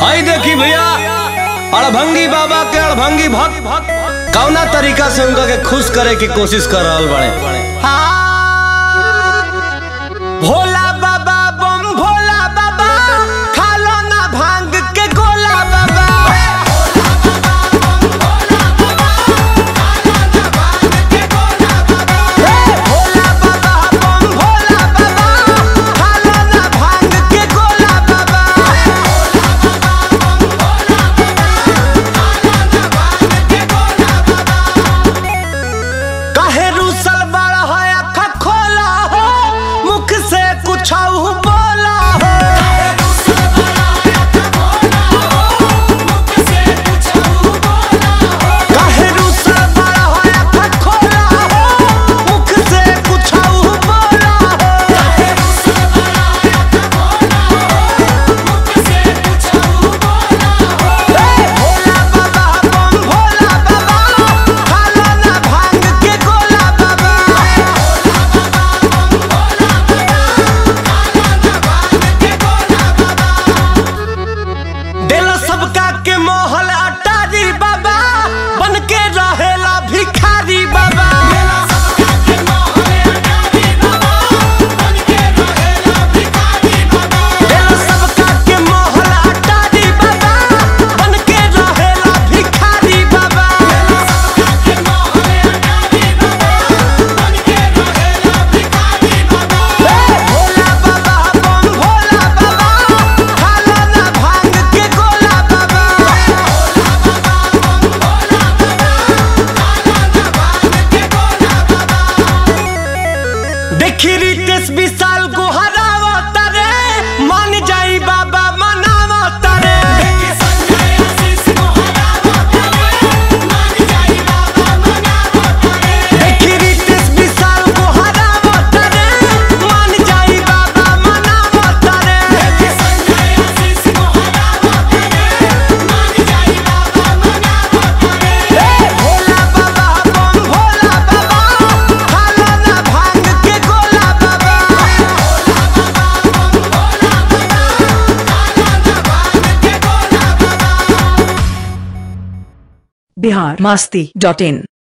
हई देखी भैया अड़भंगी बाबा के अड़भंगी भक्त कौना तरीका से उनका के खुश करे की कोशिश कर रहल बड़े भोला बाबा बम भोला बाबा खालो ना भांग के गोला बाबा भोला बाबा बम भोला बाबा खालो ना भांग के गोला बाबा काहे रूसल बड़ा है अखा खोला हो मुख से कुछ बोला हो काहे रूसल बड़ा है अखा खोला हो मुख से कुछ बोला हो भोला बाबा बम भोला बाबा खालो ना भांग के गोला बाबा दिल सबका के मोहल अटारी बाबा बन के रहेला भिखारी बाबा दिल सबका के मोहल अटारी बाबा बन के रहेला भिखारी बाबा भोला बाबा बम भोला बाबा खालो ना भांग के गोला बाबा देखी रितेश विशाल को हरावत रे मान जाई बाबा मनावत रे देखी रितेश विशाल को हरावत रे मान जाई बाबा मनावत रे भोला बाबा बम भोला बाबा खालो ना भांग के गोला बाबा बिहार मस्ती डॉट इन